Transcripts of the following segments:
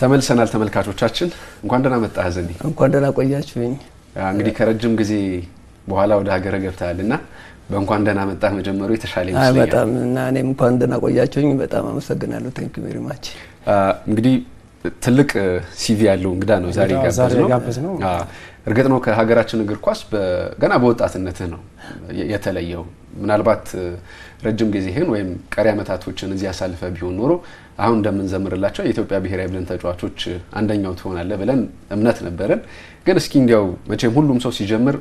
ተመልሰናል ተመልካቾቻችን፣ እንኳን ደህና መጣህ ዘኒ። እንኳን ደህና ቆያችሁኝ። እንግዲህ ከረጅም ጊዜ በኋላ ወደ ሀገረ ገብተሃል እና በእንኳን ደህና መጣህ መጀመሩ የተሻለ አይ ይመስለኛል። በጣም እና እኔም እንኳን ደህና ቆያችሁኝ። በጣም አመሰግናለሁ። ቴንክ ዩ ቬሪ ማች። እንግዲህ ትልቅ ሲቪ ያለው እንግዳ ነው ዛሬ አዎ፣ ዛሬ የጋበዝነው። የጋበዝነው። አዎ፣ እርግጥ ነው ከሀገራችን እግር ኳስ በ- ገና በወጣትነትህ ነው የ- የተለየው። ምናልባት ረጅም ጊዜህን ወይም ቀሪ ዓመታቶችን እዚህ ያሳልፈ ቢሆን ኖሮ አሁን እንደምንዘምርላቸው የኢትዮጵያ ብሔራዊ ቡድን ተጫዋቾች አንደኛው ትሆናለህ ብለን እምነት ነበረን። ግን እስኪ እንዲያው መቼም ሁሉም ሰው ሲጀምር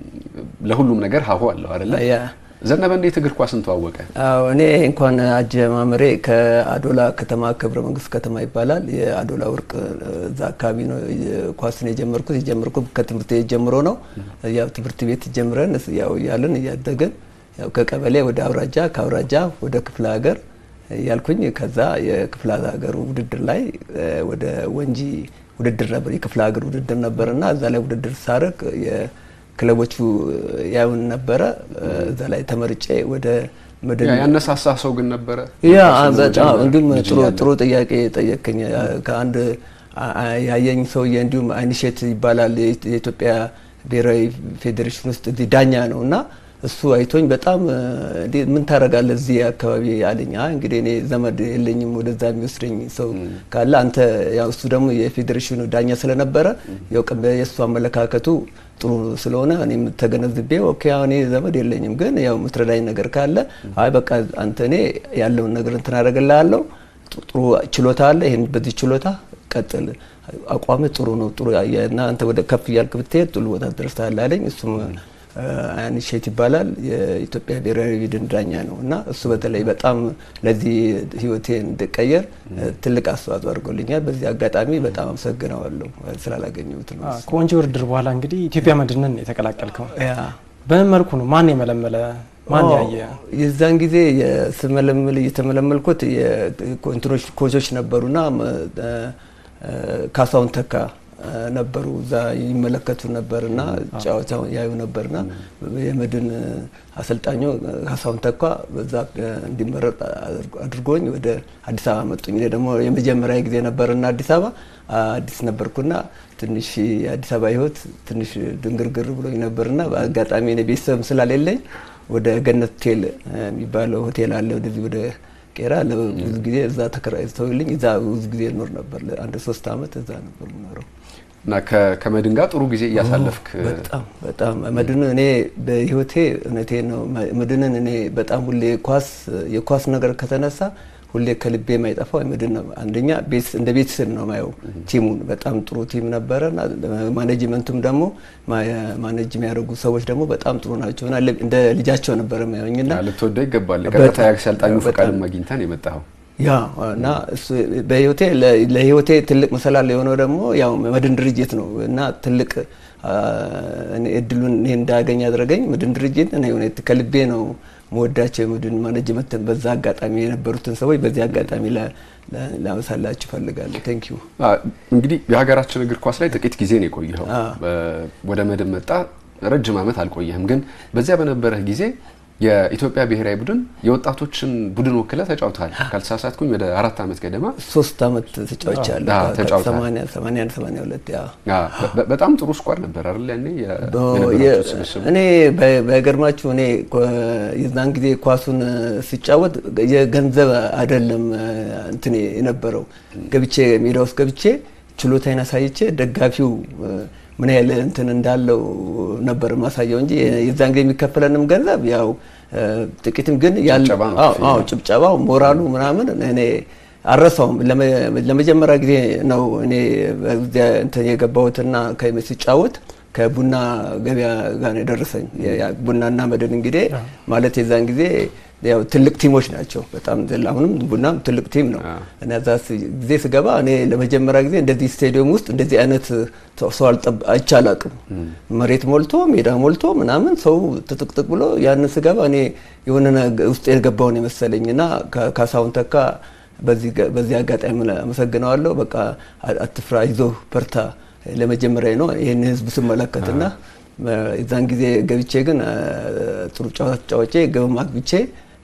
ለሁሉም ነገር ሀሁ አለው አይደለ? ያ ዘነበ እንዴት እግር ኳስን ተዋወቀ? አዎ እኔ እንኳን አጀማመሬ ከአዶላ ከተማ ክብረ መንግስት ከተማ ይባላል። የአዶላ ወርቅ እዛ አካባቢ ነው ኳስን የጀመርኩት። የጀመርኩት ከትምህርት ቤት ጀምሮ ነው። ያው ትምህርት ቤት ጀምረን ያው እያልን እያደግን ያው ከቀበሌ ወደ አውራጃ ከአውራጃ ወደ ክፍለ ሀገር ያልኩኝ ከዛ የክፍለ ሀገሩ ውድድር ላይ እ፣ ወደ ወንጂ ውድድር ነበር የክፍለ ሀገር ውድድር ነበርና እዛ ላይ ውድድር ሳረግ የክለቦቹ ያዩን ነበረ። እዛ ላይ ተመርጬ ወደ መደብ ያ- ያነሳሳ ሰው ግን ነበረ? ያ ኳስን በጣም መጀመር እንዲሁም ልጅ ጥሩ እያለህ? ጥሩ ጥያቄ ጠየቅኝ። ከአንድ አ- አ- ያየኝ ሰውዬ እንዲሁም አይንሼት ይባላል የኢት- የኢትዮጵያ ብሔራዊ ፌዴሬሽን ውስጥ እዚህ ዳኛ ነው እና እሱ አይቶኝ በጣም እ፣ እንዴ ምን ታደርጋለህ እዚህ አካባቢ አለኝ። አይ እንግዲህ እኔ ዘመድ የለኝም ወደዛ የሚወስደኝ ሰው ካለ አንተ ያው እሱ ደግሞ የፌዴሬሽኑ ዳኛ ስለነበረ ያው ቀ- የእሱ አመለካከቱ ጥሩ ስለሆነ እኔም ተገነዝቤ ኦኬ አሁን እኔ ዘመድ የለኝም ግን ያው የምትረዳኝ ነገር ካለ አይ በቃ አንተ እኔ ያለውን ነገር እንትን አደርግልሃለሁ ጥሩ ችሎታ አለ ይህን በዚህ ችሎታ ቀጥል አቋም ጥሩ ነው ጥሩ እና አንተ ወደ ከፍ እያልክ ብትሄድ ጥሩ ቦታ ትደርሳለህ አለኝ እሱም አንሼት ይባላል የኢትዮጵያ ብሔራዊ ቡድን ዳኛ ነው እና እሱ በተለይ በጣም ለዚህ ህይወቴ እንድቀየር ትልቅ አስተዋጽኦ አድርጎልኛል በዚህ አጋጣሚ በጣም አመሰግነዋለሁ ስላላገኘሁት ነው አዎ፣ ከወንጂ ውድድር በኋላ እንግዲህ ኢትዮጵያ መድንን የተቀላቀልከው ያ በምን መልኩ ነው? ማን የመለመለ? ማን ኦ፣ ያየ? የዛን ጊዜ ስመለምል እየተመለመልኩት የኮንትሮች ኮቾች ነበሩና እ፣ እ፣ ካሳሁን ተካ እ፣ ነበሩ እዛ ይመለከቱ ነበርና ጨዋታውን ያዩ ነበርና የመድን አሰልጣኙ ካሳሁን ተካ በዛ እ፣ እንዲመረጥ አድርጎ- አድርጎኝ ወደ አዲስ አበባ መጡኝ። እኔ ደግሞ የመጀመሪያ ጊዜ ነበርና አዲስ አበባ አዲስ ነበርኩና ትንሽ የአዲስ አበባ ህይወት ትንሽ ድንግርግር ብሎኝ ነበርና በአጋጣሚ እኔ ቤተሰብ ስላሌለኝ ወደ ገነት ሆቴል እ፣ የሚባለው ሆቴል አለ ወደዚህ ወደ ቄራ ለብዙ ጊዜ እዛ ተከራይተውልኝ እዛ ብዙ ጊዜ እኖር ነበር። ለአንድ ሶስት አመት እዛ ነበር የምኖረው። እና ከ- ከመድን ጋር ጥሩ ጊዜ እያሳለፍክ በጣም በጣም መድን እኔ በህይወቴ እውነቴ ነው መድንን እኔ በጣም ሁሌ ኳስ የኳስ ነገር ከተነሳ ሁሌ ከልቤ የማይጠፋው መድን ነው። አንደኛ ቤት እንደ ቤተሰብ ነው ማየው። ቲሙን በጣም ጥሩ ቲም ነበረ እና ማኔጅመንቱም ደግሞ ማ- ማኔጅ የሚያደርጉ ሰዎች ደግሞ በጣም ጥሩ ናቸው እና እንደ ልጃቸው ነበረ ማየውኝና ልትወደው ይገባል። በጣም፣ ቀጥታ የአሰልጣኙ በጣም። ፈቃድም አግኝተን የመጣኸው ያ እና እሱ በህይወቴ ለ- ለህይወቴ ትልቅ መሰላል የሆነው ደግሞ ያው መድን ድርጅት ነው እና ትልቅ አ፣ እኔ እድሉን እኔ እንዳገኝ ያደረገኝ መድን ድርጅት እኔ እውነት ከልቤ ነው መወዳቸው የመድን ማኔጅመንት በዛ አጋጣሚ የነበሩትን ሰዎች በዚህ አጋጣሚ ላ- ላ- ላመሳላችሁ እፈልጋለሁ። ቴንክ ዩ አ፣ እንግዲህ የሀገራችን እግር ኳስ ላይ ጥቂት ጊዜ ነው የቆየኸው። አ። በ- ወደ መድን መጣ፣ ረጅም ዓመት አልቆየህም። ግን በዚያ በነበረህ ጊዜ የኢትዮጵያ ብሔራዊ ቡድን የወጣቶችን ቡድን ወክለ ተጫውተሃል። ካልተሳሳትኩኝ ወደ አራት ዓመት ገደማ ሶስት አመት ተጫውቻለሁ። አዎ፣ ተጫውተሃል። ሰማንያ ሰማንያ አንድ ሰማንያ ሁለት ያ አ፣ በ- በጣም ጥሩ ስኳድ ነበር አይደል? ያኔ የ- በ- የነበራችሁ የ- ስብስብ እኔ በ- በገርማችሁ እኔ ኮ- የዛን ጊዜ ኳሱን ሲጫወት የገንዘብ አይደለም እንትን የነበረው ገብቼ ሜዳ ውስጥ ገብቼ ችሎታዬን አሳይቼ ደጋፊው እ፣ ምን ያህል እንትን እንዳለው ነበር ማሳየው እንጂ የዛን ጊዜ የሚከፈለንም ገንዘብ ያው እ፣ ጥቂትም ግን ያለ ጭብጨባ ነው አዎ፣ ክፍያው። አዎ፣ ጭብጨባው ሞራሉ ምናምን እኔ አልረሳውም። ለመ- ለመጀመሪያ ጊዜ ነው እኔ በዚያ እንትን የገባሁትና ከ- ሲጫወት ከቡና ገበያ ጋር ነው የደረሰኝ። የ- ያ ቡናና መድን እንግዲህ ማለት የዛን ጊዜ ያው ትልቅ ቲሞች ናቸው በጣም አሁንም ቡናም ትልቅ ቲም ነው እና እዛ ስ- ጊዜ ስገባ እኔ ለመጀመሪያ ጊዜ እንደዚህ ስቴዲየም ውስጥ እንደዚህ አይነት ሰው ሰው አልጠብ አይቼ አላቅም። መሬት ሞልቶ ሜዳ ሞልቶ ምናምን ሰው ትጥቅጥቅ ብሎ ያንን ስገባ እኔ የሆነ ነገ- ውስጥ የገባውን የመሰለኝ እና ካ- ካሳሁን ተካ በዚህ ገ- በዚህ አጋጣሚ አመሰግነዋለሁ። በቃ አ- አትፍራ፣ አይዞህ፣ በርታ ለመጀመሪያ ነው ይህን ህዝብ ስመለከትና የዛን ጊዜ ገብቼ ግን አ፣ ጥሩ ጨዋታ ተጫውቼ ግብም አግብቼ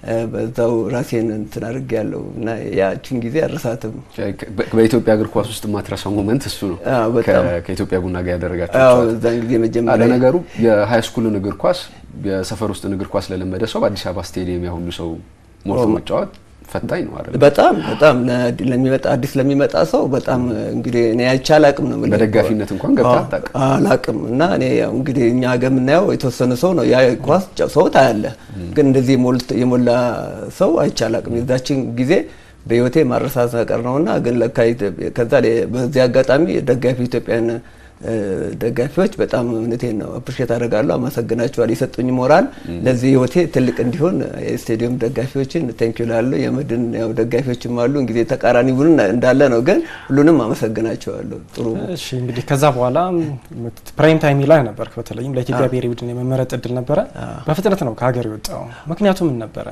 በዛው ራሴን እንትን አድርጌ ያለው እና ያችን ጊዜ አረሳትም። በኢትዮጵያ እግር ኳስ ውስጥ የማትረሳው ሞመንት እሱ ነው። አዎ፣ በጣም። ከ- ከኢትዮጵያ ቡና ጋር ያደረጋቸው አዎ ጨዋታ። እዛን ጊዜ አለ መጀመሪያ ነገሩ የሀይ ስኩልን እግር ኳስ የሰፈር ውስጥን እግር ኳስ ለለመደ ሰው በአዲስ አበባ ስቴዲየም ያሁሉ ሰው ሞልቶ ኦ። መጫወት ፈታኝ ነው አይደል? በጣም በጣም ለ- ለሚመጣ አዲስ ለሚመጣ ሰው በጣም እንግዲህ እኔ አይቼ አላቅም ነው የምልህ። በደጋፊነት እንኳን ገብተህ አዎ፣ አታውቅም። አላቅም እና እኔ ያው እንግዲህ እኛ ሀገር የምናየው የተወሰነ ሰው ነው ያ ኳስ ጨ- ሰው ታያለህ፣ ግን እንደዚህ የሞልት- የሞላ ሰው አይቼ አላቅም። የዛችን ጊዜ በህይወቴ ማረሳት ነገር ነውና ግን ለካ ኢትዮጵያ- ከዛ ላይ በዚህ አጋጣሚ ደጋፊ ኢትዮጵያን እ፣ ደጋፊዎች በጣም እውነቴን ነው አፕሪሼት አደርጋለሁ፣ አመሰግናቸዋለሁ። የሰጡኝ ሞራል ለዚህ ህይወቴ ትልቅ እንዲሆን የስቴዲየም ደጋፊዎችን ቴንኪዩ ላለሁ። የመድን ያው ደጋፊዎችም አሉ እንግዲህ ተቃራኒ ቡድን እንዳለ ነው፣ ግን ሁሉንም አመሰግናቸዋለሁ። ጥሩ እሺ እንግዲህ ከዛ በኋላ ፕራይም ታይም ላይ ነበር። በተለይም ለኢትዮጵያ ብሔራዊ ቡድን የመመረጥ እድል ነበረ። በፍጥነት ነው ከሀገር የወጣው። ምክንያቱ ምን ነበረ?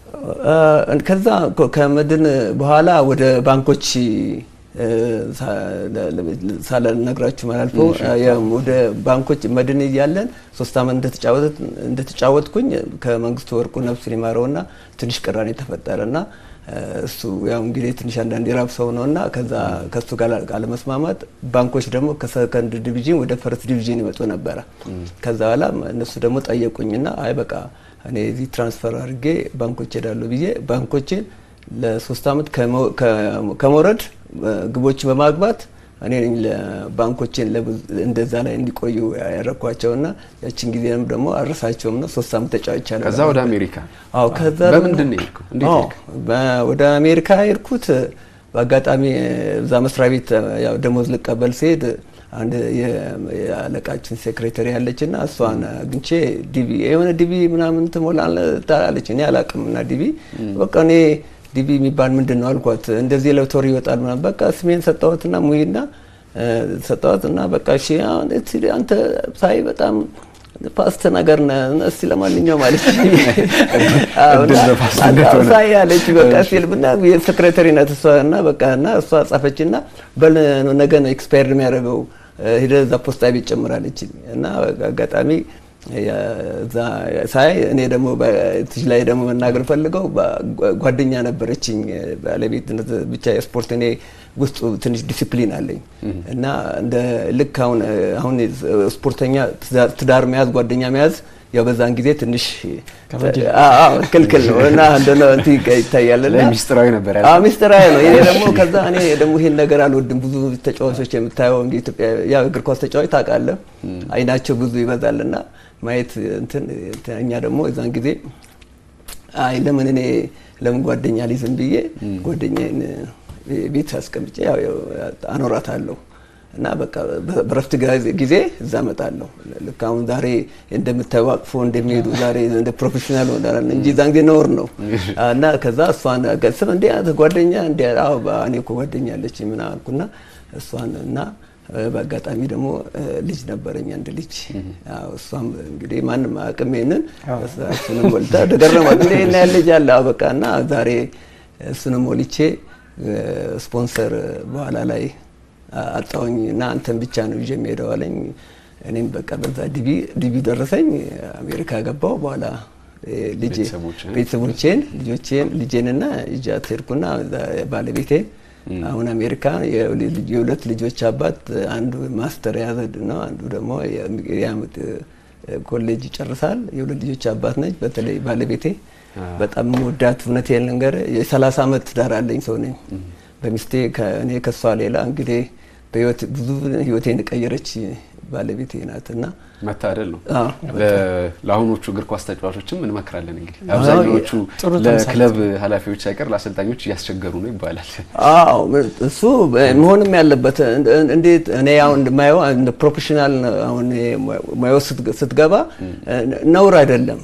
እ፣ ከዛ ኮ- ከመድን በኋላ ወደ ባንኮች እ፣ ሳ- ለ- ለ- ሳልነግራችሁ ማላልፈው ወደ ባንኮች መድን እያለን ሶስት ዓመት እንደተጫወት እንደተጫወትኩኝ ከመንግስቱ ወርቁ ነፍሱን ይማረውና ትንሽ ቅራኔ ተፈጠረና እ፣ እሱ ያው እንግዲህ ትንሽ አንዳንድ የራብ ሰው ነውና ከዛ ከሱ ጋር አለመስማማት ባንኮች ደግሞ ከሰከንድ ዲቪዥን ወደ ፈርስት ዲቪዥን ይመጡ ነበረ። ከዛ በኋላ እነሱ ደግሞ ጠየቁኝና አይ በቃ እኔ እዚህ ትራንስፈር አድርጌ ባንኮች ሄዳለሁ ብዬ ባንኮችን ለሶስት ዓመት ከመው- ከ- ከመውረድ እ፣ ግቦችን በማግባት እኔ ነኝ ለባንኮችን ለብዙ- እንደዛ ላይ እንዲቆዩ ያረኳቸውና ያችን ጊዜም ደግሞ አረሳቸውም ነው። ሶስት ዓመት ተጫውቻለሁ። ከዛ ወደ አሜሪካ አዎ ከዛ በምንድን ነው የሄድከው? እንዴት አዎ፣ ሄድክ? በ- ወደ አሜሪካ የሄድኩት በአጋጣሚ እዛ መስሪያ ቤት ያው ደሞዝ ልቀበል ሲሄድ አንድ የ- የአለቃችን ሴክሬታሪ ያለች እና እሷን አግኝቼ ዲቪ የሆነ ዲቪ ምናምን ትሞላለህ አለች። እኔ አላቅም እና ዲቪ በቃ እኔ ዲቪ የሚባል ምንድን ነው አልኳት። እንደዚህ ለቶሪ ይወጣል ምናምን በቃ ስሜን ሰጠዋትና ሙይና ሰጠዋት እና በቃ እሺ አሁን እስቲ አንተ ሳይ በጣም ፓስት ነገር ነህ እስቲ ለማንኛውም አለች እድል በፓስትነት ሆነ። ሳይ ያለች በቃ ሲል ብና የሴክሬታሪ ናት እሷ እና በቃ እና እሷ ጻፈች እና በል ነገ ነው ኤክስፓየርድ የሚያደርገው ሂደህ እዛ ፖስታ ቤት ጨምራለች እና አጋጣሚ እዛ ሳይ እኔ ደግሞ በትሽ ላይ ደግሞ መናገር ፈልገው ጓደኛ ነበረችኝ ባለቤትነት ብቻ የስፖርት እኔ ውስጡ ትንሽ ዲሲፕሊን አለኝ እና እንደ ልክ አሁን አሁን ስፖርተኛ ትዳር መያዝ ጓደኛ መያዝ ያው በዛን ጊዜ ትንሽ ክልክል ነው እና እንደነ እንትን ይታያል እና ሚስጥራዊ ነበር ያለ አዎ ሚስጥራዊ ነው። እኔ ደግሞ ከዛ እኔ ደግሞ ይሄን ነገር አልወድም። ብዙ ተጫዋቾች የምታየው እንደ ኢትዮጵያ ያው እግር ኳስ ተጫዋች ታውቃለህ፣ አይናቸው ብዙ ይበዛልና ማየት እንትን እኛ ደግሞ የዛን ጊዜ አይ ለምን እኔ ለምን ጓደኛ ሊዝም ብዬ ጓደኛዬን ቤት አስቀምጬ ያው አኖራታለሁ እና በቃ በረፍት ጊዜ እዛ እመጣለሁ። ልክ አሁን ዛሬ እንደምታየው አቅፎ እንደሚሄዱ ዛሬ እንደ ፕሮፌሽናል ሆናል እንጂ ዛን ጊዜ ነውር ነው። እና ከዛ እሷን ገስም እንዴ አንተ ጓደኛ እንዴ? አዎ እኔ እኮ ጓደኛ አለች ምን አልኩና እሷን እና በአጋጣሚ ደግሞ ልጅ ነበረኝ አንድ ልጅ። እሷም እንግዲህ ማንም አቅም ይሄንን እሱንም ወልዳ ተገረማት። እንዴ እና ልጅ አለ በቃ እና ዛሬ እሱንም ወልቼ ስፖንሰር በኋላ ላይ አጣውኝ እና አንተን ብቻ ነው ይዤ የሚሄደው አለኝ። እኔም በቃ በዛ ዲቪ ዲቪ ደረሰኝ። አሜሪካ ገባው። በኋላ ልጄ ቤተሰቦቼን ልጆቼን ልጄንና ይዣት ሄድኩና ባለቤቴን አሁን አሜሪካ የሁለት ልጆች አባት አንዱ ማስተር የያዘ ነው፣ አንዱ ደግሞ የአመት ኮሌጅ ይጨርሳል። የሁለት ልጆች አባት ነች። በተለይ ባለቤቴ በጣም መወዳት እውነቴን ልንገርህ የሰላሳ አመት ትዳር አለኝ ሰው ነኝ። በሚስቴ እኔ ከሷ ሌላ እንግዲህ በህይወት ብዙ ህይወቴን የቀየረች ባለቤቴ ናት እና መታደል ነው። ለአሁኖቹ እግር ኳስ ተጫዋቾችም እንመክራለን። እንግዲህ አብዛኛዎቹ ለክለብ ኃላፊዎች ሳይቀር ለአሰልጣኞች እያስቸገሩ ነው ይባላል። አዎ እሱ መሆንም ያለበት እንዴት እኔ አሁን እንደማየው እንደ ፕሮፌሽናል አሁን ሙያው ስትገባ ነውር አይደለም።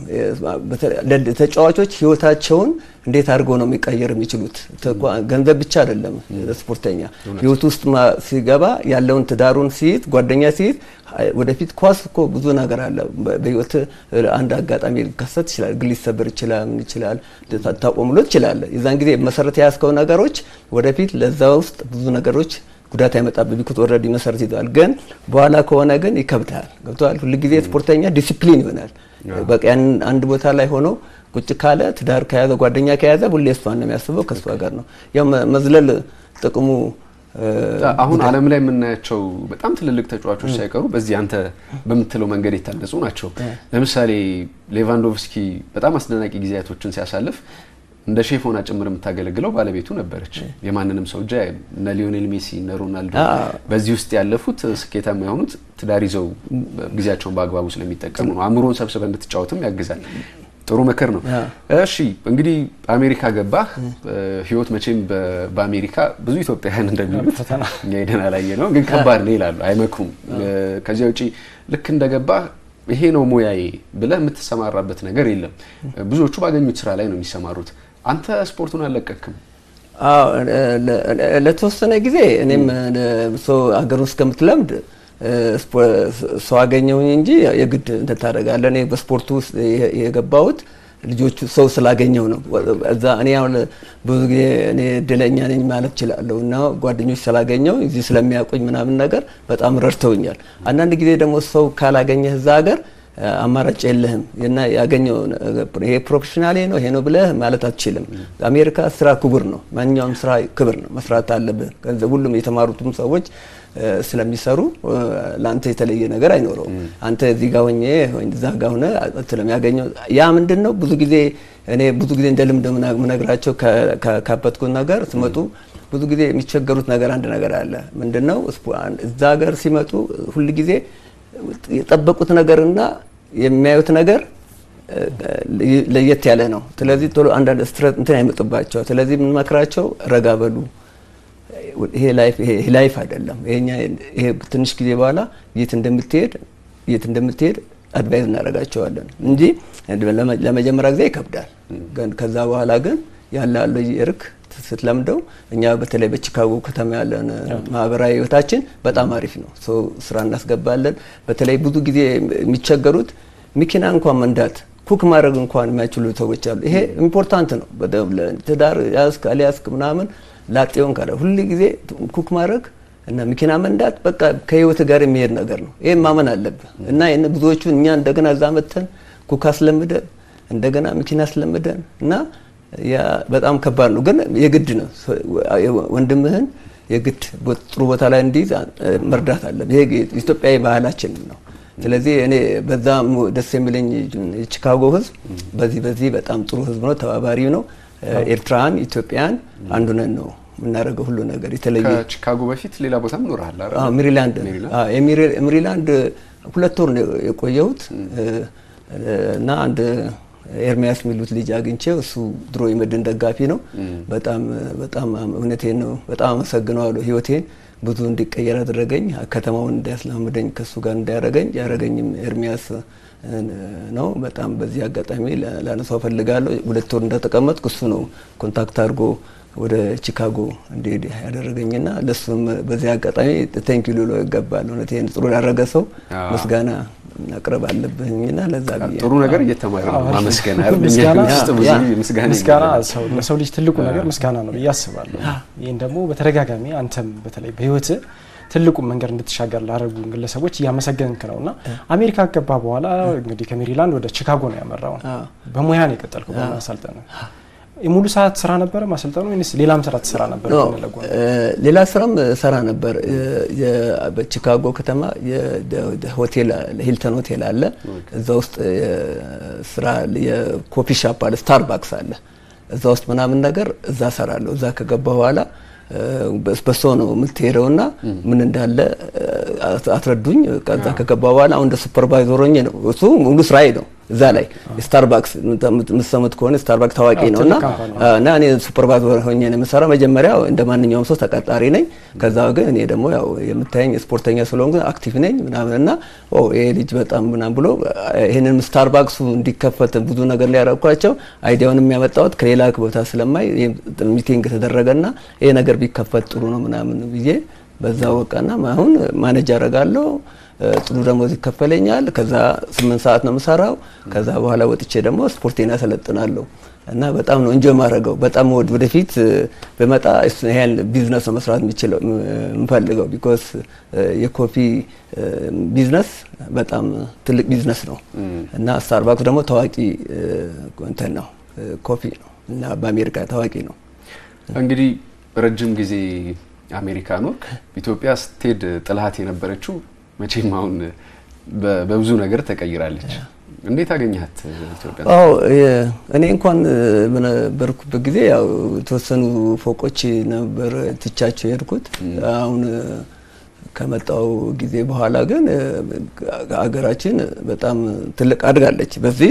ተጫዋቾች ህይወታቸውን እንዴት አድርገው ነው የሚቀየር የሚችሉት? ገንዘብ ብቻ አይደለም ስፖርተኛ ህይወት ውስጥ ሲገባ ያለውን ትዳሩን ሲይዝ ጓደኛ ሲይዝ ወደፊት ኳስ እኮ ብዙ ነገር አለ። በህይወት አንድ አጋጣሚ ሊከሰት ይችላል፣ ግን ሊሰበር ይችላል፣ ምን ይችላል፣ ታቆምሎ ይችላል። የዛን ጊዜ መሰረት የያዝከው ነገሮች ወደፊት ለዛ ውስጥ ብዙ ነገሮች ጉዳት አይመጣብህ። ቢኩት ኦልሬዲ መሰረት ይዘዋል። ግን በኋላ ከሆነ ግን ይከብዳል። ገብተዋል። ሁልጊዜ ስፖርተኛ ዲሲፕሊን ይሆናል። በቃ ያን አንድ ቦታ ላይ ሆኖ ቁጭ ካለ ትዳር ከያዘ ጓደኛ ከያዘ ሁሌ እሷን ነው የሚያስበው፣ ከእሷ ጋር ነው ያው መዝለል ጥቅሙ አሁን ዓለም ላይ የምናያቸው በጣም ትልልቅ ተጫዋቾች ሳይቀሩ በዚህ አንተ በምትለው መንገድ የታነጹ ናቸው። ለምሳሌ ሌቫንዶቭስኪ በጣም አስደናቂ ጊዜያቶችን ሲያሳልፍ እንደ ሼፍ ሆና ጭምር የምታገለግለው ባለቤቱ ነበረች። የማንንም ሰው እጃ እነ ሊዮኔል ሜሲ እነ ሮናልዶ በዚህ ውስጥ ያለፉት ስኬታማ የሆኑት ትዳር ይዘው ጊዜያቸውን በአግባቡ ስለሚጠቀሙ ነው። አእምሮን ሰብስበ እንድትጫወትም ያግዛል። ጥሩ ምክር ነው። እሺ እንግዲህ አሜሪካ ገባህ። ህይወት መቼም በአሜሪካ ብዙ ኢትዮጵያውያን እንደሚሉት እኛ ሄደን አላየ ነው፣ ግን ከባድ ነው ይላሉ፣ አይመክሩም። ከዚያ ውጪ ልክ እንደገባህ ይሄ ነው ሙያዬ ብለህ የምትሰማራበት ነገር የለም። ብዙዎቹ ባገኙት ስራ ላይ ነው የሚሰማሩት። አንተ ስፖርቱን አልለቀክም? ለተወሰነ ጊዜ እኔም ሰው ሀገሩን እስከምትለምድ ሰው አገኘሁኝ እንጂ የግድ እንትን ታደርጋለህ። እኔ በስፖርቱ ውስጥ የገባሁት ልጆቹ ሰው ስላገኘው ነው። እዛ እኔ አሁን ብዙ ጊዜ እኔ እድለኛ ነኝ ማለት እችላለሁ እና ጓደኞች ስላገኘው እዚህ ስለሚያውቁኝ ምናምን ነገር በጣም ረድተውኛል። አንዳንድ ጊዜ ደግሞ ሰው ካላገኘህ እዛ ሀገር አማራጭ የለህም እና ያገኘው ይሄ ፕሮፌሽናሌ ነው ይሄ ነው ብለህ ማለት አትችልም። አሜሪካ ስራ ክቡር ነው። ማንኛውም ስራ ክብር ነው፣ መስራት አለብህ። ሁሉም የተማሩትም ሰዎች ስለሚሰሩ ለአንተ የተለየ ነገር አይኖረውም። አንተ እዚህ ጋር ሆኜ እዛ ጋር ሆነ ስለሚያገኘው ያ ምንድን ነው ብዙ ጊዜ እኔ ብዙ ጊዜ እንደ ልምድ ምነግራቸው ካበትኩት ነገር ሲመጡ ብዙ ጊዜ የሚቸገሩት ነገር አንድ ነገር አለ። ምንድን ነው እዛ ሀገር ሲመጡ ሁል ጊዜ የጠበቁት ነገርና የሚያዩት ነገር ለየት ያለ ነው። ስለዚህ ቶሎ አንዳንድ ስትረስ እንትን አይመጡባቸው። ስለዚህ የምንመክራቸው ረጋ በሉ ይሄ ላይፍ ይሄ ላይፍ አይደለም። ይሄኛ ይሄ ትንሽ ጊዜ በኋላ የት እንደምትሄድ የት እንደምትሄድ አድቫይዝ እናደርጋቸዋለን እንጂ ለመጀመሪያ ጊዜ ይከብዳል። ግን ከዛ በኋላ ግን ያለ ያለው እርክ ስትለምደው እኛ በተለይ በቺካጎ ከተማ ያለን ማህበራዊ ህይወታችን በጣም አሪፍ ነው። ሰው ስራ እናስገባለን። በተለይ ብዙ ጊዜ የሚቸገሩት መኪና እንኳን መንዳት ኩክ ማድረግ እንኳን የማይችሉ ሰዎች አሉ። ይሄ ኢምፖርታንት ነው። ትዳር ያዝክ አልያዝክ ምናምን ላጤውን ካለ ሁሉ ጊዜ ኩክ ማድረግ እና መኪና መንዳት በቃ ከህይወት ጋር የሚሄድ ነገር ነው። ይሄን ማመን አለብህ እና ብዙዎቹን እኛ እንደገና እዛ መተን ኩክ አስለምደን እንደገና መኪና አስለምደን እና ያ በጣም ከባድ ነው፣ ግን የግድ ነው። ወንድምህን የግድ ጥሩ ቦታ ላይ እንዲይዝ መርዳት አለብህ። ይሄ ኢትዮጵያዊ ባህላችን ነው። ስለዚህ እኔ በዛ ደስ የሚለኝ የቺካጎ ህዝብ በዚህ በዚህ በጣም ጥሩ ህዝብ ነው፣ ተባባሪ ነው። ኤርትራን ኢትዮጵያን አንዱ ነን ነው የምናደርገው ሁሉ ነገር የተለየ ከቺካጎ በፊት ሌላ ቦታም ኖርሃል አይደል? ሜሪላንድ ሜሪላንድ ሁለት ወር ነው የቆየሁት እና አንድ ኤርሚያስ የሚሉት ልጅ አግኝቼው እሱ ድሮ የመድን ደጋፊ ነው። በጣም በጣም እውነቴን ነው በጣም አመሰግነዋለሁ። ህይወቴን ብዙ እንዲቀየር አደረገኝ። ከተማውን እንዳያስላምደኝ ከእሱ ጋር እንዳያረገኝ ያረገኝም ኤርሚያስ ነው። በጣም በዚህ አጋጣሚ ላነሳው ፈልጋለሁ። ሁለት ወር እንደተቀመጥኩ እሱ ነው ኮንታክት አድርጎ ወደ ቺካጎ እንዲሄድ ያደረገኝና ለሱም በዚህ አጋጣሚ ቴንኪ ሊሎ ይገባል። እውነቴን ጥሩ ያደረገ ሰው ምስጋና ማቅረብ አለብኝና ለዛ ብዬ ጥሩ ነገር እየተማረ ነው ማመስገን ምስጋና ለሰው ልጅ ትልቁ ነገር ምስጋና ነው ብዬ አስባለሁ። ይህን ደግሞ በተደጋጋሚ አንተም በተለይ በህይወት ትልቁ መንገድ እንድትሻገር ላደረጉ ግለሰቦች እያመሰገንክ ነው እና አሜሪካ ገባ በኋላ እንግዲህ ከሜሪላንድ ወደ ቺካጎ ነው ያመራው። በሙያ ነው የቀጠልከው በማሰልጠን የሙሉ ሰዓት ስራ ነበረ ማሰልጠኑ ወይስ ሌላም ስራ ትሰራ ነበር? ሌላ ስራም ሰራ ነበር። በቺካጎ ከተማ ሆቴል ሂልተን ሆቴል አለ። እዛ ውስጥ ስራ የኮፊ ሻፕ አለ፣ ስታርባክስ አለ። እዛ ውስጥ ምናምን ነገር እዛ ሰራለሁ። እዛ ከገባ በኋላ በሶ ነው የምትሄደው ና ምን እንዳለ አስረዱኝ። ከዛ ከገባ በኋላ አሁን እንደ ሱፐርቫይዘር ሆኜ ነው እሱ ሙሉ ስራዬ ነው። እዛ ላይ ስታርባክስ የምትሰሙት ከሆነ ስታርባክስ ታዋቂ ነው እና እና እኔ ሱፐርቫይዘር ሆኜ ነው የምሰራው። መጀመሪያ እንደ ማንኛውም ሰው ተቀጣሪ ነኝ። ከዛ ግን እኔ ደግሞ ያው የምታየኝ ስፖርተኛ ስለሆንኩ አክቲቭ ነኝ ምናምን እና ይሄ ልጅ በጣም ምናምን ብሎ ይህንን ስታርባክሱ እንዲከፈት ብዙ ነገር ላይ ያደረኳቸው አይዲያውን የሚያመጣሁት ከሌላ ቦታ ስለማይ ሚቲንግ ተደረገና ይሄ ነገር ቢከፈት ጥሩ ነው ምናምን ብዬ በዛ ወቃና አሁን ማኔጅ አደርጋለሁ። ጥሩ ደሞዝ ይከፈለኛል። ከዛ ስምንት ሰዓት ነው የምሰራው። ከዛ በኋላ ወጥቼ ደግሞ ስፖርቴን ያሰለጥናለሁ እና በጣም ነው እንጆ ማድረገው በጣም ወድ ወደፊት በመጣ ይህን ቢዝነስ ነው መስራት የሚችለው የምፈልገው ቢኮዝ የኮፊ ቢዝነስ በጣም ትልቅ ቢዝነስ ነው እና ስታርባክስ ደግሞ ታዋቂ እንትን ነው ኮፊ ነው እና በአሜሪካ ታዋቂ ነው። እንግዲህ ረጅም ጊዜ አሜሪካ ኖርክ። ኢትዮጵያ ስትሄድ ጥልሀት የነበረችው መቼም አሁን በብዙ ነገር ተቀይራለች። እንዴት አገኘሃት ኢትዮጵያ? አዎ እኔ እንኳን በነበርኩበት ጊዜ ያው የተወሰኑ ፎቆች ነበር ትቻቸው የሄድኩት። አሁን ከመጣው ጊዜ በኋላ ግን ሀገራችን በጣም ትልቅ አድጋለች። በዚህ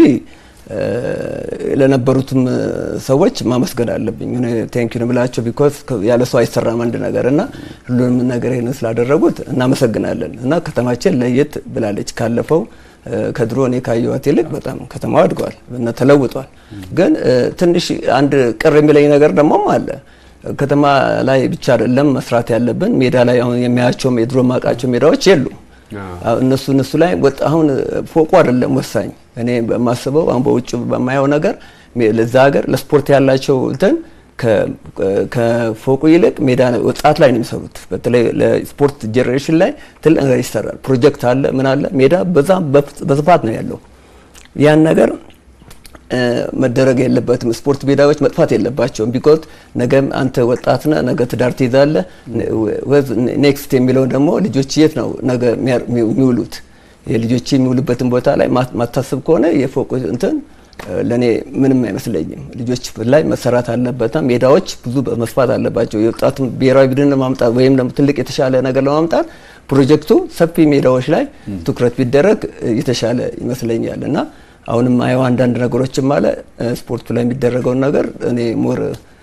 ለነበሩትም ሰዎች ማመስገን አለብኝ። ቴንኪዩ ብላቸው ቢኮዝ ያለ ሰው አይሰራም አንድ ነገር እና ሁሉንም ነገር ይህን ስላደረጉት እናመሰግናለን። እና ከተማችን ለየት ብላለች ካለፈው ከድሮ እኔ ካየኋት ይልቅ በጣም ከተማዋ አድገዋል እና ተለውጧል። ግን ትንሽ አንድ ቅር የሚለኝ ነገር ደግሞም አለ። ከተማ ላይ ብቻ አይደለም መስራት ያለብን። ሜዳ ላይ አሁን የሚያያቸውም የድሮ ማቃቸው ሜዳዎች የሉ እነሱ እነሱ ላይ አሁን ፎቁ አይደለም ወሳኝ። እኔ በማስበው አሁን በውጭ በማየው ነገር ለዛ ሀገር ለስፖርት ያላቸው እንትን ከፎቁ ይልቅ ሜዳ ወጣት ላይ ነው የሚሰሩት። በተለይ ለስፖርት ጄኔሬሽን ላይ ትልቅ ነገር ይሰራል። ፕሮጀክት አለ፣ ምን አለ፣ ሜዳ በዛም በስፋት ነው ያለው። ያን ነገር መደረግ የለበትም። ስፖርት ሜዳዎች መጥፋት የለባቸውም። ቢኮዝ ነገም አንተ ወጣት ነህ፣ ነገ ትዳር ትይዛለህ። ኔክስት የሚለው ደግሞ ልጆች የት ነው ነገ የሚውሉት? የልጆች የሚውሉበትን ቦታ ላይ ማታስብ ከሆነ የፎቅ እንትን ለእኔ ምንም አይመስለኝም። ልጆች ላይ መሰራት አለበት። ሜዳዎች ብዙ መስፋት አለባቸው። የወጣቱ ብሔራዊ ቡድን ለማምጣት ወይም ደግሞ ትልቅ የተሻለ ነገር ለማምጣት ፕሮጀክቱ ሰፊ ሜዳዎች ላይ ትኩረት ቢደረግ የተሻለ ይመስለኛል እና አሁንም አየው አንዳንድ ነገሮችም አለ ስፖርቱ ላይ የሚደረገውን ነገር እኔ ሞር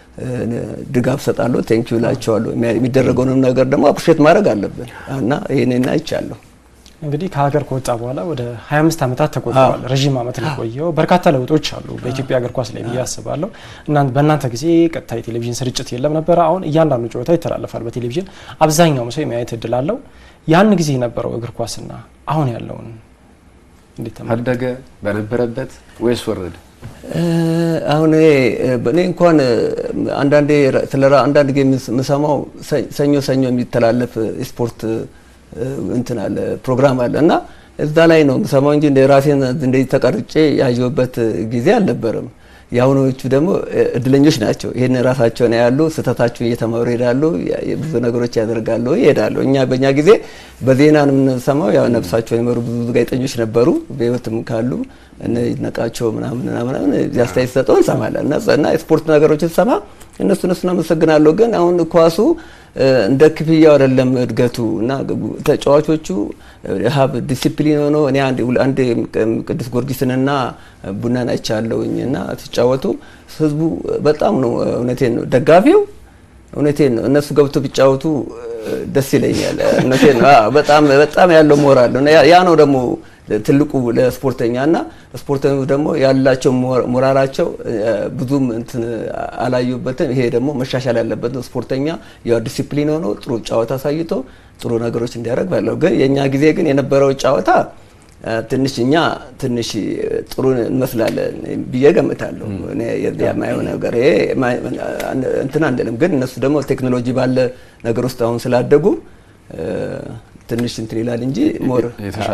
ድጋፍ ሰጣለሁ። ቴንኪዩ ላቸዋለሁ። የሚደረገውንም ነገር ደግሞ አፕሪሼት ማድረግ አለብን እና ይህንን አይቻለሁ። እንግዲህ ከሀገር ከወጣ በኋላ ወደ 25 ዓመታት ተቆጥረዋል። ረዥም ዓመት ነው የቆየው። በርካታ ለውጦች አሉ በኢትዮጵያ እግር ኳስ ላይ ብዬ አስባለሁ። በእናንተ ጊዜ ቀጥታ የቴሌቪዥን ስርጭት የለም ነበረ። አሁን እያንዳንዱ ጨዋታ ይተላለፋል በቴሌቪዥን አብዛኛው ሰው የማየት እድል አለው። ያን ጊዜ የነበረው እግር ኳስና አሁን ያለውን እንዴት አደገ በነበረበት ወይስ ወረደ? አሁን እኔ እንኳን አንዳንዴ ስለ አንዳንድ ጊዜ የምሰማው ሰኞ ሰኞ የሚተላለፍ ስፖርት እንትን አለ ፕሮግራም አለ እና እዛ ላይ ነው የምሰማው እንጂ እንደ ራሴን እንደዚህ ተቀርጬ ያየሁበት ጊዜ አልነበረም። የአሁኖቹ ደግሞ እድለኞች ናቸው። ይህን ራሳቸውን ያሉ ስህተታቸውን እየተማሩ ይሄዳሉ። ብዙ ነገሮች ያደርጋሉ፣ ይሄዳሉ። እኛ በእኛ ጊዜ በዜና ነው የምንሰማው። ያው ነፍሳቸውን የመሩ ብዙ ጋዜጠኞች ነበሩ፣ በህይወትም ካሉ እነ ይድነቃቸው ምናምን ምናምን አስተያየት ሰጠው እንሰማለን እና የስፖርት ነገሮችን ሰማ እነሱ እነሱን አመሰግናለሁ። ግን አሁን ኳሱ እንደ ክፍያው አይደለም እድገቱ እና ተጫዋቾቹ ሀብ ዲሲፕሊን ሆኖ እኔ አንድ ቅዱስ ጊዮርጊስንና ቡናን አይቻለሁኝ እና ሲጫወቱ ህዝቡ በጣም ነው እውነቴን ነው ደጋፊው እውነቴን ነው እነሱ ገብቶ ቢጫወቱ ደስ ይለኛል። እውነቴን ነው በጣም በጣም ያለው ሞራል ነው ያ ነው ደግሞ ትልቁ ለስፖርተኛ እና ስፖርተኞች ደግሞ ያላቸው ሞራላቸው ብዙም እንትን አላዩበትም። ይሄ ደግሞ መሻሻል ያለበት ነው። ስፖርተኛ ያው ዲሲፕሊን ሆኖ ጥሩ ጨዋታ አሳይቶ ጥሩ ነገሮች እንዲያደርግ ባለው ግን የእኛ ጊዜ ግን የነበረው ጨዋታ ትንሽ እኛ ትንሽ ጥሩ እንመስላለን ብዬ ገምታለሁ። የማየው ነገር ይሄ እንትን አንልም፣ ግን እነሱ ደግሞ ቴክኖሎጂ ባለ ነገር ውስጥ አሁን ስላደጉ ትንሽ እንትን ይላል እንጂ ሞር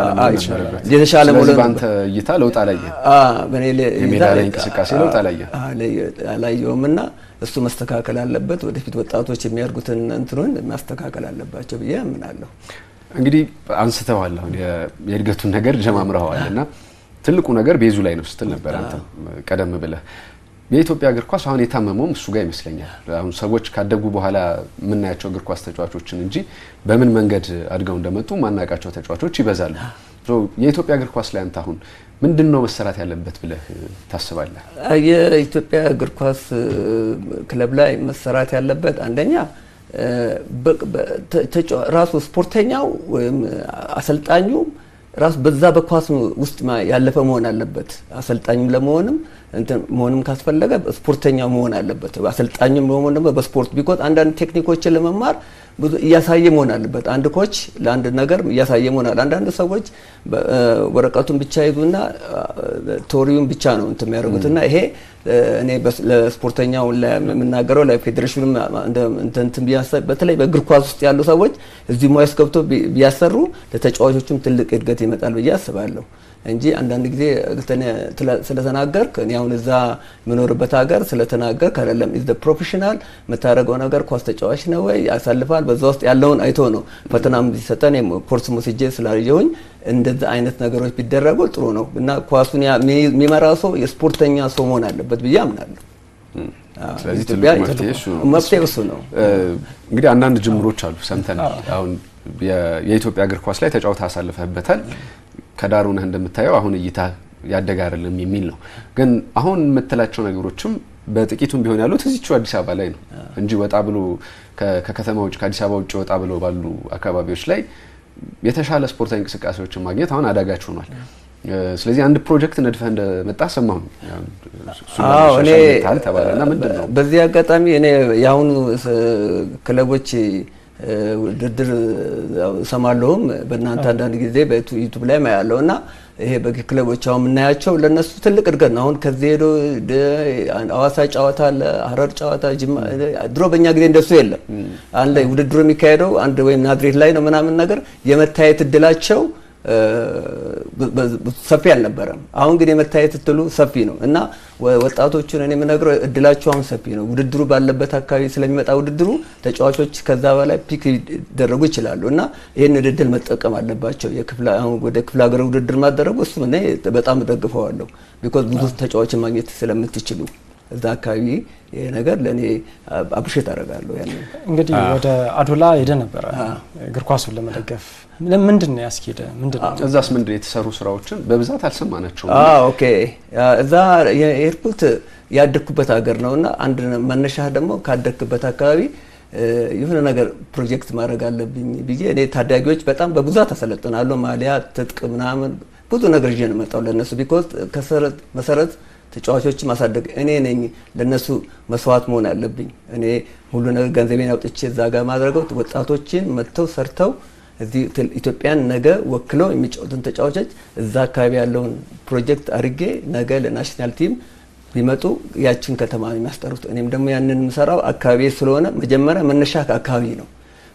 የተሻለ ስለዚህ በአንተ እይታ ለውጥ አላየ በእኔ የሜዳ ላይ እንቅስቃሴ ለውጥ አላየ አላየውም እና እሱ መስተካከል አለበት። ወደፊት ወጣቶች የሚያደርጉትን እንትኑን ማስተካከል አለባቸው ብዬ አምናለሁ። እንግዲህ አንስተዋል፣ አሁን የእድገቱን ነገር ጀማምረዋል እና ትልቁ ነገር ቤዙ ላይ ነው ስትል ነበር አንተ ቀደም ብለህ የኢትዮጵያ እግር ኳስ አሁን የታመመውም እሱ ጋር ይመስለኛል። አሁን ሰዎች ካደጉ በኋላ የምናያቸው እግር ኳስ ተጫዋቾችን እንጂ በምን መንገድ አድገው እንደመጡ ማናውቃቸው ተጫዋቾች ይበዛሉ። የኢትዮጵያ እግር ኳስ ላይ አንተ አሁን ምንድን ነው መሰራት ያለበት ብለህ ታስባለህ? የኢትዮጵያ እግር ኳስ ክለብ ላይ መሰራት ያለበት አንደኛ ራሱ ስፖርተኛው ወይም አሰልጣኙ ራሱ በዛ በኳስ ውስጥ ያለፈ መሆን አለበት። አሰልጣኝም ለመሆንም እንትን መሆንም ካስፈለገ ስፖርተኛ መሆን አለበት። አሰልጣኝም ለመሆን ደግሞ በስፖርት ቢኮዝ አንዳንድ ቴክኒኮችን ለመማር ብዙ እያሳየ መሆን አለበት። አንድ ኮች ለአንድ ነገር እያሳየ መሆን አለ። አንዳንድ ሰዎች ወረቀቱን ብቻ ይዙና ቶሪውን ብቻ ነው እንትን የሚያደርጉት እና ይሄ እኔ ለስፖርተኛው የምናገረው ለፌዴሬሽኑ እንትን በተለይ በእግር ኳስ ውስጥ ያሉ ሰዎች እዚህ ሙያ ውስጥ ገብቶ ቢያሰሩ ለተጫዋቾቹም ትልቅ እድገት ይመጣል ብዬ አስባለሁ እንጂ አንዳንድ ጊዜ ስለተናገርክ እኔ አሁን እዛ የምኖርበት ሀገር ስለተናገርክ አይደለም። ኢዝ ፕሮፌሽናል የምታደርገው ነገር ኳስ ተጫዋች ነው ወይ ያሳልፋል። በዛ ውስጥ ያለውን አይቶ ነው ፈተናም ሲሰጠን ኮርስ ሞስጄ ስላየሁኝ እንደዛ አይነት ነገሮች ቢደረጉ ጥሩ ነው እና ኳሱን የሚመራ ሰው የስፖርተኛ ሰው መሆን አለበት ብዬ አምናለሁ። ስለዚህ ትልቁ መፍትሄ እሱ ነው። እንግዲህ አንዳንድ ጅምሮች አሉ ሰምተናል። አሁን የኢትዮጵያ እግር ኳስ ላይ ተጫውተህ አሳልፈህበታል። ከዳር ሆነህ እንደምታየው አሁን እይታ ያደገ አይደለም የሚል ነው። ግን አሁን የምትላቸው ነገሮችም በጥቂቱም ቢሆን ያሉት እዚቹ አዲስ አበባ ላይ ነው እንጂ ወጣ ብሎ ከከተማ ውጭ ከአዲስ አበባ ውጭ ወጣ ብሎ ባሉ አካባቢዎች ላይ የተሻለ ስፖርታዊ እንቅስቃሴዎችን ማግኘት አሁን አዳጋች ሆኗል። ስለዚህ አንድ ፕሮጀክት ነድፈህ እንደመጣ ሰማሁ። እኔ ተባለና ምንድን ነው በዚህ አጋጣሚ እኔ የአሁኑ ክለቦች ውድድር ሰማለሁም በእናንተ አንዳንድ ጊዜ በዩቱብ ላይ ማያለው እና ይሄ በክለቦች አሁን የምናያቸው ለእነሱ ትልቅ እድገት ነው። አሁን ከዚህ ሄዶ አዋሳ ጨዋታ አለ፣ ሀረር ጨዋታ፣ ጅማ። ድሮ በእኛ ጊዜ እንደሱ የለም። አንድ ላይ ውድድሩ የሚካሄደው አንድ ወይም ናዝሬት ላይ ነው ምናምን ነገር የመታየት እድላቸው ሰፊ አልነበረም። አሁን ግን የመታየት እድሉ ሰፊ ነው እና ወጣቶቹን እኔ የምነግረው እድላቸው አሁን ሰፊ ነው። ውድድሩ ባለበት አካባቢ ስለሚመጣ ውድድሩ ተጫዋቾች ከዛ በላይ ፒክ ሊደረጉ ይችላሉ እና ይህን እድል መጠቀም አለባቸው። ወደ ክፍለ ሀገር ውድድር ማደረጉ እሱ እኔ በጣም እደግፈዋለሁ። ቢኮዝ ብዙ ተጫዋችን ማግኘት ስለምትችሉ እዛ አካባቢ ይሄ ነገር ለእኔ አብሽት አደርጋለሁ። ያንን እንግዲህ ወደ አዶላ ሄደ ነበረ እግር ኳሱን ለመደገፍ ምንድን ነው ያስኬደ? ምንድን ነው እዛስ ምንድን የተሰሩ ስራዎችን በብዛት አልሰማናቸውም። ኦኬ እዛ የሄድኩት ያደግኩበት ሀገር ነው እና አንድ መነሻ ደግሞ ካደግክበት አካባቢ የሆነ ነገር ፕሮጀክት ማድረግ አለብኝ ብዬ እኔ ታዳጊዎች በጣም በብዛት አሰለጥናለሁ። ማሊያ፣ ትጥቅ ምናምን ብዙ ነገር ይዤ ነው የመጣው ለእነሱ ቢኮዝ መሰረት ተጫዋቾች ማሳደግ እኔ ነኝ ለነሱ መስዋዕት መሆን ያለብኝ። እኔ ሁሉ ነገር ገንዘቤን አውጥቼ እዛ ጋር ማድረገው ወጣቶችን መጥተው ሰርተው እዚህ ኢትዮጵያን ነገ ወክለው የሚጫወቱን ተጫዋቾች እዛ አካባቢ ያለውን ፕሮጀክት አድርጌ ነገ ለናሽናል ቲም ቢመጡ ያችን ከተማ የሚያስጠሩት። እኔም ደግሞ ያንን የምሰራው አካባቢ ስለሆነ መጀመሪያ መነሻ ከአካባቢ ነው።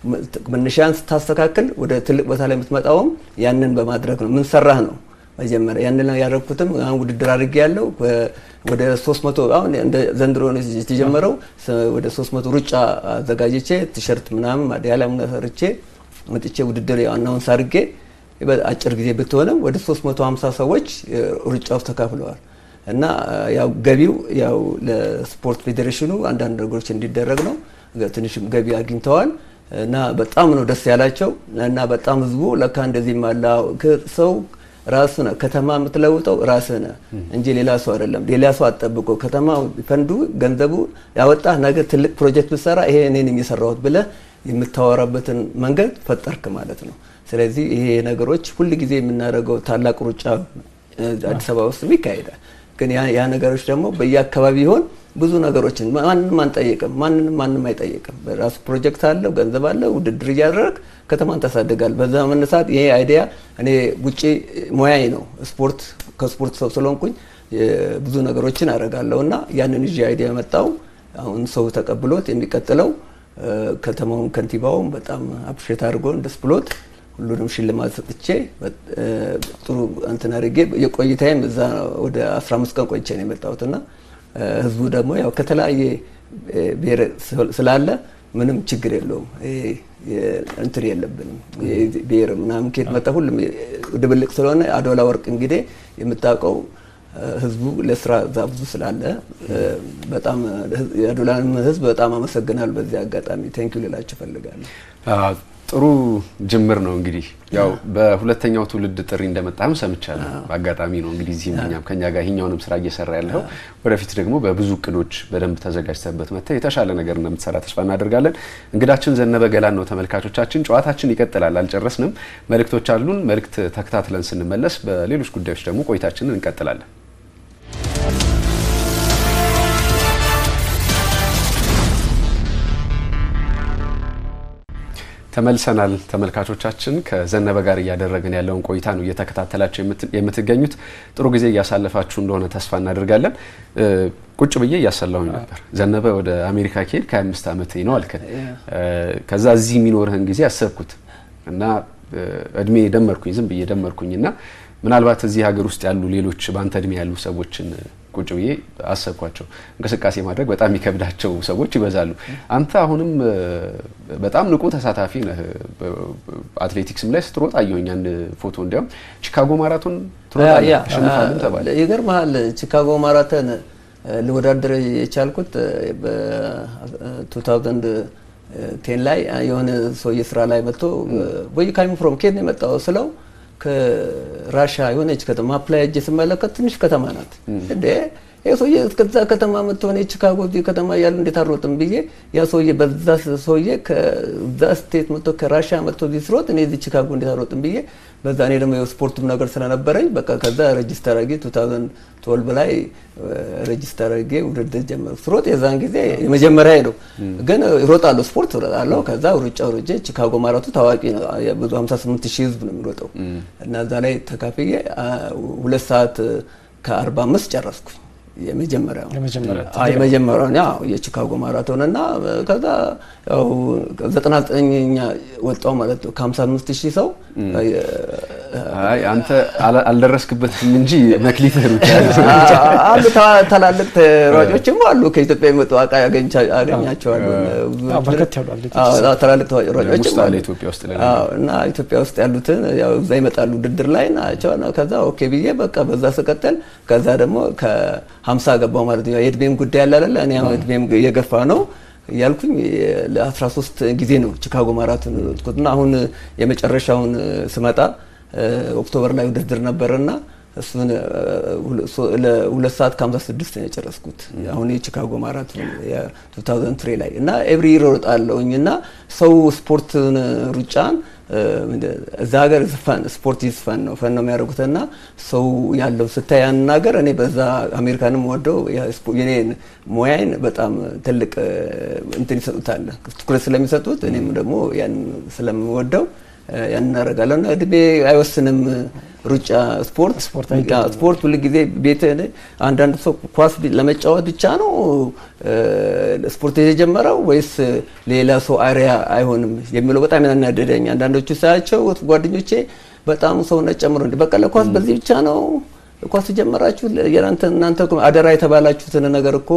መነሻን ስታስተካክል ወደ ትልቅ ቦታ ላይ የምትመጣውም ያንን በማድረግ ነው። ምን ሰራህ ነው መጀመሪያ ያንን ያደረኩትም አሁን ውድድር አድርጌ ያለው ወደ 300 አሁን እንደ ዘንድሮ የተጀመረው ወደ 300 ሩጫ አዘጋጅቼ ቲሸርት ምናምን ማዲያላ ሰርቼ መጥቼ ውድድር አናውንስ አድርጌ አጭር ጊዜ ብትሆንም ወደ 350 ሰዎች ሩጫ ውስጥ ተካፍለዋል። እና ያው ገቢው ያው ለስፖርት ፌዴሬሽኑ አንዳንድ ነገሮች እንዲደረግ ነው። ትንሽም ገቢ አግኝተዋል። እና በጣም ነው ደስ ያላቸው እና በጣም ህዝቡ ለካ እንደዚህ ማላ ሰው ራሱ ነህ ከተማ የምትለውጠው ራስህ ነህ እንጂ ሌላ ሰው አይደለም። ሌላ ሰው አትጠብቆ ከተማ ፈንዱ ገንዘቡ ያወጣህ ነገ ትልቅ ፕሮጀክት ብትሰራ ይሄ እኔን የሚሰራሁት ብለህ የምታወራበትን መንገድ ፈጠርክ ማለት ነው። ስለዚህ ይሄ ነገሮች ሁል ጊዜ የምናደርገው ታላቅ ሩጫ አዲስ አበባ ውስጥ ይካሄዳል። ግን ያ ነገሮች ደግሞ በየአካባቢ ይሆን ብዙ ነገሮችን ማንንም አንጠይቅም። ማንንም ማንም አይጠይቅም። በራሱ ፕሮጀክት አለው፣ ገንዘብ አለ፣ ውድድር እያደረግ ከተማን ታሳድጋል። በዛ መነሳት ይሄ አይዲያ እኔ ውጪ ሙያዬ ነው ስፖርት ከስፖርት ሰው ስለሆንኩኝ ብዙ ነገሮችን አደርጋለሁ እና ያንን ይዤ አይዲያ መጣው። አሁን ሰው ተቀብሎት የሚቀጥለው ከተማውን ከንቲባውም በጣም አፕሪሼት አድርጎ ደስ ብሎት ሁሉንም ሽልማት ሰጥቼ ጥሩ እንትን አድርጌ የቆይታዬም እዛ ወደ 15 ቀን ቆይቼ ነው የመጣሁትና ህዝቡ ደግሞ ያው ከተለያየ ብሔር ስላለ ምንም ችግር የለውም። እንትን የለብንም ብሔር ምናምን ከየት መጣ ሁሉም ድብልቅ ስለሆነ አዶላ ወርቅ እንግዲህ የምታውቀው ህዝቡ ለስራ እዛ ብዙ ስላለ በጣም የአዶላን ህዝብ በጣም አመሰግናለሁ። በዚህ አጋጣሚ ቴንኪዩ ልላቸው እፈልጋለሁ። ጥሩ ጅምር ነው። እንግዲህ ያው በሁለተኛው ትውልድ ጥሪ እንደመጣህም ሰምቻለሁ። በአጋጣሚ ነው እንግዲህ እዚህም እኛም ከኛ ጋር ይህኛውንም ስራ እየሰራ ያለው ወደፊት ደግሞ በብዙ እቅዶች በደንብ ተዘጋጅተበት መጥተህ የተሻለ ነገር እንደምትሰራ ተስፋ እናደርጋለን። እንግዳችን ዘነበ ገላን ነው። ተመልካቾቻችን ጨዋታችን ይቀጥላል፣ አልጨረስንም። መልእክቶች አሉን። መልእክት ተከታትለን ስንመለስ በሌሎች ጉዳዮች ደግሞ ቆይታችንን እንቀጥላለን። ተመልሰናል ተመልካቾቻችን። ከዘነበ ጋር እያደረግን ያለውን ቆይታ ነው እየተከታተላችሁ የምትገኙት። ጥሩ ጊዜ እያሳለፋችሁ እንደሆነ ተስፋ እናደርጋለን። ቁጭ ብዬ እያሰላሁኝ ነበር። ዘነበ ወደ አሜሪካ ከሄድ ከ25 ዓመት ነው አልከን። ከዛ እዚህ የሚኖርህን ጊዜ አሰብኩት እና እድሜ ደመርኩኝ፣ ዝም ብዬ ደመርኩኝ እና ምናልባት እዚህ ሀገር ውስጥ ያሉ ሌሎች በአንተ እድሜ ያሉ ሰዎችን ቁጭ ብዬ አሰብኳቸው። እንቅስቃሴ ማድረግ በጣም የሚከብዳቸው ሰዎች ይበዛሉ። አንተ አሁንም በጣም ንቁ ተሳታፊ ነህ። አትሌቲክስም ላይ ስትሮጥ አየሁኝ አንድ ፎቶ። እንዲያውም ቺካጎ ማራቶን ትሮጣለህ አሸንፋለሁ ተባለ። ይገርምሃል ቺካጎ ማራቶን ልወዳደር የቻልኩት በ2010 ላይ የሆነ ሰውዬ ስራ ላይ መጥቶ ወይ ካይሙ ፍሮም ኬት ነው የመጣው ስለው ከራሻ የሆነች ከተማ አፕላይ እጅ ስመለከት ትንሽ ከተማ ናት እንዴ ይህ ሰውዬ እስከዛ ከተማ መጥቶ ሆነ ቺካጎ እዚህ ከተማ እያሉ እንዴት አልሮጥም ብዬ ያ ሰውዬ በዛ ሰውዬ ከዛ ስቴት መጥቶ ከራሻ መጥቶ እዚህ ስሮጥ እኔ እዚህ ቺካጎ እንዴት አልሮጥም ብዬ በዛ እኔ ደግሞ የስፖርቱም ነገር ስለነበረኝ በቃ ከዛ ሬጂስተር አድርጌ 2012 ላይ ሬጂስተር አድርጌ ውድድር ጀመርኩ። ስሮጥ የዛን ጊዜ የመጀመሪያ ነው፣ ግን እሮጣለሁ፣ ስፖርት እሮጣለሁ። ከዛ ሩጫ ሩጬ ቺካጎ ማራቱ ታዋቂ ነው፣ ብዙ 58 ሺህ ህዝብ ነው የሚሮጠው እና እዛ ላይ ተካፍዬ ሁለት ሰዓት ከ45 ጨረስኩኝ። የመጀመሪያው የመጀመሪያውን ያው የቺካጎ ማራቶን እና ከዛ ያው 99ኛ ወጣው ማለት ነው ከ55 ሺህ ሰው አይ አንተ አልደረስክበትም እንጂ መክሊት ሩጫ አሉ ታላልቅ ተሯጮችም አሉ ከኢትዮጵያ የመጡ አቃ ያገኛቸዋለሁ በርከት ያሉ ታላልቅ ተሯጮችም አሉ ኢትዮጵያ ውስጥ እና ኢትዮጵያ ውስጥ ያሉትን ያው እዛ ይመጣሉ ውድድር ላይ ናቸው ከዛ ኦኬ ብዬ በቃ በዛ ስቀጥል ከዛ ደግሞ ከ50 ገባው ማለት ነው የእድሜም ጉዳይ ያለ አይደለ እኔ እድሜም እየገፋ ነው እያልኩኝ ለ13 ጊዜ ነው ቺካጎ ማራቶን ሮጥኩትና አሁን የመጨረሻውን ስመጣ ኦክቶበር ላይ ውድድር ነበርና እሱን ለሁለት ሰዓት ከ56 ነው የጨረስኩት። አሁን የቺካጎ ማራቶን የ2003 ላይ እና ኤቭሪ ይሮጣለሁኝ እና ሰው ስፖርትን ሩጫን እዛ ሀገር ፈን ስፖርት ኢዝ ፈን ነው ፈን ነው የሚያደርጉትና ሰው ያለው ስታይ ያንን ሀገር እኔ በዛ አሜሪካንም ወደው የኔን ሙያዬን በጣም ትልቅ እንትን ይሰጡታል ትኩረት ስለሚሰጡት እኔም ደግሞ ያን ስለምወደው ያን እናደርጋለሁ እና እድሜ አይወስንም። ሩጫ ስፖርት ስፖርት ሁል ጊዜ ቤት አንዳንድ ሰው ኳስ ለመጫወት ብቻ ነው ስፖርት የተጀመረው ወይስ ሌላ ሰው አሪያ አይሆንም የሚለው በጣም ያናደደኝ። አንዳንዶቹ ሳያቸው ጓደኞቼ በጣም ሰውነት ጨምሮ እንዲ በቃ ለኳስ በዚህ ብቻ ነው ኳስ ጀመራችሁ እናንተ አደራ የተባላችሁትን ነገር እኮ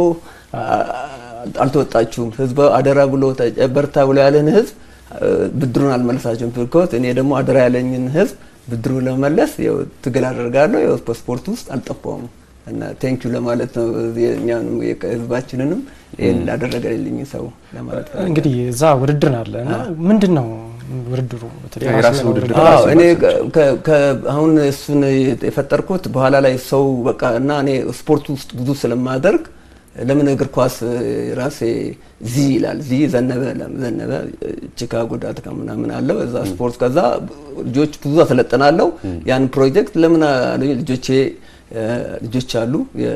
አልተወጣችሁም። ህዝብ አደራ ብሎ በርታ ብሎ ያለን ህዝብ ብድሩን አልመለሳቸውም። ቢኮዝ እኔ ደግሞ አደራ ያለኝን ህዝብ ብድሩ ለመመለስ ያው ትግል አደርጋለሁ። ያው በስፖርት ውስጥ አልጠፋውም እና ቴንኪዩ ለማለት ነው። እኛንም ህዝባችንንም ይህን ላደረገልኝ ሰው ለማለት ነው። እንግዲህ እዛ ውድድር አለ እና ምንድን ነው ውድድሩ? እኔ አሁን እሱን የፈጠርኩት በኋላ ላይ ሰው በቃ እና እኔ ስፖርት ውስጥ ብዙ ስለማደርግ ለምን እግር ኳስ ራሴ ዚ ይላል ዚ ዘነበ ዘነበ ቺካጎ ዳት ምናምን አለው እዛ ስፖርት ከዛ ልጆች ብዙ አሰለጥናለሁ። ያን ፕሮጀክት ለምን ልጆቼ ልጆች አሉ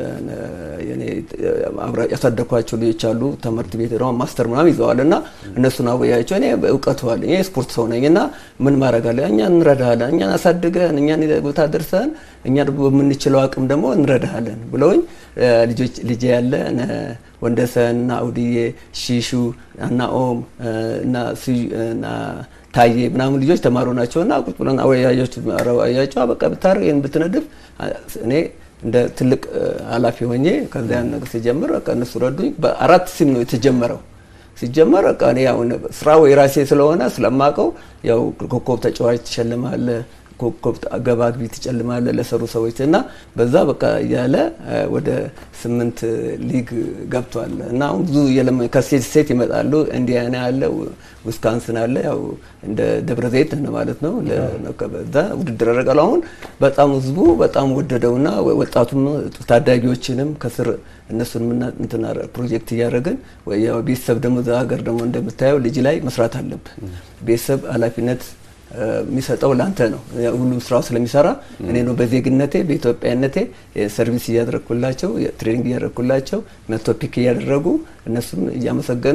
ያሳደግኳቸው ልጆች አሉ ትምህርት ቤት ደግሞ ማስተር ምናምን ይዘዋል እና እነሱን አወያቸው እኔ እውቀቱ አለኝ እኔ ስፖርት ሰው ነኝ እና ምን ማድረግ አለ እኛ እንረዳሃለን እኛን አሳድገን እኛን ቦታ ደርሰን እኛ በምንችለው አቅም ደግሞ እንረዳሃለን ብለውኝ ልጆች ልጄ ያለ ወንደሰን እና አውድዬ ሺሹ እና ኦም እና ታዬ ምናምን ልጆች ተማሩ ናቸው እና ቁጭ ብለን አወያያቸው በቃ ብታደርግ ይህን ብትነድፍ እኔ እንደ ትልቅ ኃላፊ ሆኜ ከዚያ ነገር ሲጀምር በቃ እነሱ ረዱኝ። በአራት ሲም ነው የተጀመረው። ሲጀመር በቃ እኔ ያው ስራው የራሴ ስለሆነ ስለማቀው ያው ኮከብ ተጫዋች ትሸልማለህ ኮከብ ገባ ግቢ ትጨልማለህ ለሰሩ ሰዎች እና በዛ በቃ እያለ ወደ ስምንት ሊግ ገብቷል እና አሁን ብዙ ከስቴት ስቴት ይመጣሉ። ኢንዲያና አለ፣ ዊስካንስን አለ፣ ያው እንደ ደብረ ዘይት ማለት ነው። በዛ ውድድር ያደርጋሉ። አሁን በጣም ህዝቡ በጣም ወደደውና ወጣቱም ታዳጊዎችንም ከስር እነሱን እንትና ፕሮጀክት እያደረግን ቤተሰብ ደግሞ እዛ ሀገር ደግሞ እንደምታየው ልጅ ላይ መስራት አለብህ። ቤተሰብ ኃላፊነት የሚሰጠው ላንተ ነው። ሁሉም ስራው ስለሚሰራ እኔ ነው በዜግነቴ በኢትዮጵያነቴ ሰርቪስ እያደረግኩላቸው ትሬኒንግ እያደረግኩላቸው መቶ ፒክ እያደረጉ እነሱም እያመሰገኑኝ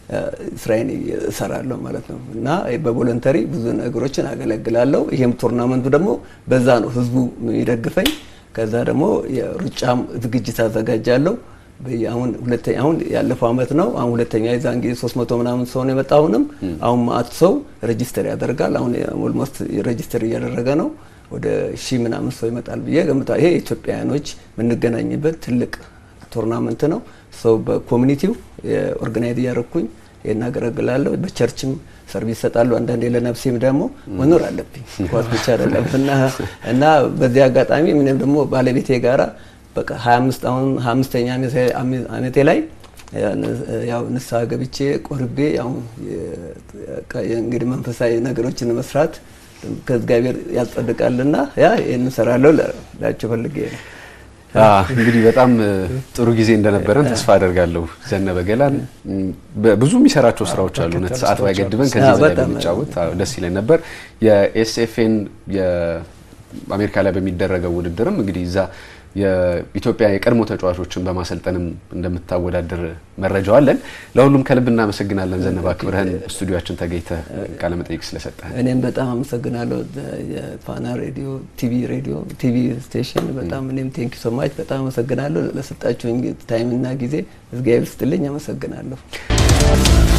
ስራዬን እሰራለሁ ማለት ነው እና በቮለንተሪ ብዙ ነገሮችን አገለግላለሁ። ይሄም ቱርናመንቱ ደግሞ በዛ ነው ህዝቡ የሚደግፈኝ። ከዛ ደግሞ የሩጫም ዝግጅት አዘጋጃለሁ። አሁን ሁለተኛ አሁን ያለፈው አመት ነው። አሁን ሁለተኛ የዛን ጊዜ 300 ምናምን ሰው ነው የመጣ። አሁንም አሁን ማአት ሰው ሬጂስተር ያደርጋል። አሁን ኦልሞስት ሬጂስተር እያደረገ ነው። ወደ ሺህ ምናምን ሰው ይመጣል ብዬ ገምታ። ይሄ ኢትዮጵያውያኖች የምንገናኝበት ትልቅ ቱርናመንት ነው። ሰው በኮሚኒቲው ኦርጋናይዝ እያደረግኩኝ እናገለግላለሁ። በቸርችም ሰርቪስ እሰጣለሁ። አንዳንዴ ለነፍሴም ደግሞ መኖር አለብኝ ኳስ ብቻ አይደለም እና እና በዚህ አጋጣሚ ምንም ደግሞ ባለቤቴ ጋራ በቃ 25 አሁን 25ኛ አመቴ ላይ ያው ንስሐ ገብቼ ቆርቤ ያው እንግዲህ መንፈሳዊ ነገሮችን መስራት ከእግዚአብሔር ያጸድቃልና ያ ይህን እሰራለሁ ላቸው ፈልጌ ነው። እንግዲህ በጣም ጥሩ ጊዜ እንደነበረን ተስፋ አደርጋለሁ። ዘነበ ገላን ብዙ የሚሰራቸው ስራዎች አሉ። እውነት ሰዓት ባይገድበን ከዚህ በላይ ብንጫወት ደስ ይለን ነበር። የኤስኤፍኤን አሜሪካ ላይ በሚደረገው ውድድርም እንግዲህ እዛ የኢትዮጵያ የቀድሞ ተጫዋቾችን በማሰልጠንም እንደምታወዳድር መረጃው አለን። ለሁሉም ከልብ እናመሰግናለን። ዘነበ አክብረህን ስቱዲዮችን ተገኝተህ ቃለ መጠይቅ ስለሰጠህ እኔም በጣም አመሰግናለሁ። የፋና ሬዲዮ ቲቪ ሬዲዮ ቲቪ ስቴሽን በጣም እኔም ቴንኪ ሶ ማች በጣም አመሰግናለሁ ለሰጣችሁኝ ታይምና ጊዜ። እግዚአብሔር ይስጥልኝ። አመሰግናለሁ።